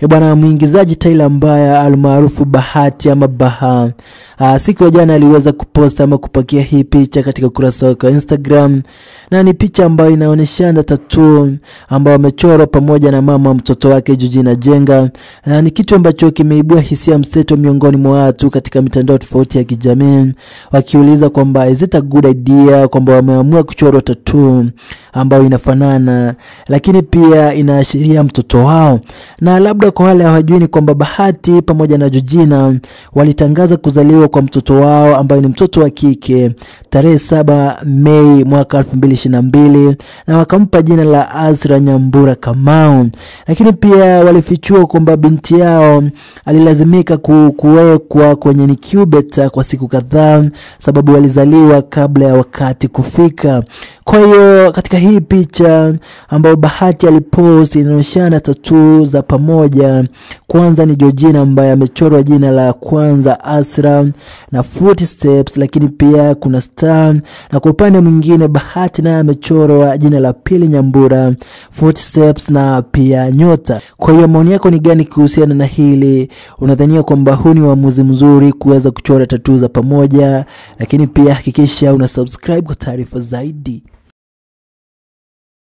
E bwana, mwigizaji Tyler Mbaya almaarufu Bahati ama Baha, aa, siku ya jana aliweza kuposta ama kupakia hii picha katika ukurasa wake wa Instagram, na ni picha ambayo inaonyeshana tattoo ambayo amechorwa pamoja na mama mtoto wake Georgina Jenga, na ni kitu ambacho kimeibua hisia mseto miongoni mwa watu katika mitandao tofauti ya kijamii, wakiuliza kwamba is it a good idea kwamba wameamua kuchorwa tattoo ambayo inafanana, lakini pia inaashiria mtoto wao na labda kwa wale hawajui ni kwamba Bahati pamoja na Georgina walitangaza kuzaliwa kwa mtoto wao ambaye ni mtoto wa kike tarehe saba Mei mwaka 2022 na wakampa jina la Azra Nyambura Kamau, lakini pia walifichua kwamba binti yao alilazimika ku, kuwekwa kwenye incubator kwa siku kadhaa sababu walizaliwa kabla ya wakati kufika. Kwa hiyo katika hii picha ambayo Bahati alipost inaonyeshana tatuu za pamoja. Kwanza ni Georgina ambaye amechorwa jina la kwanza Asra na footsteps, lakini pia kuna star, na kwa upande mwingine Bahati naye amechorwa jina la pili Nyambura, footsteps na pia nyota. Kwa hiyo maoni yako ni gani kuhusiana na hili? Unadhania kwamba huu ni uamuzi mzuri kuweza kuchora tatuu za pamoja? Lakini pia hakikisha una subscribe kwa taarifa zaidi.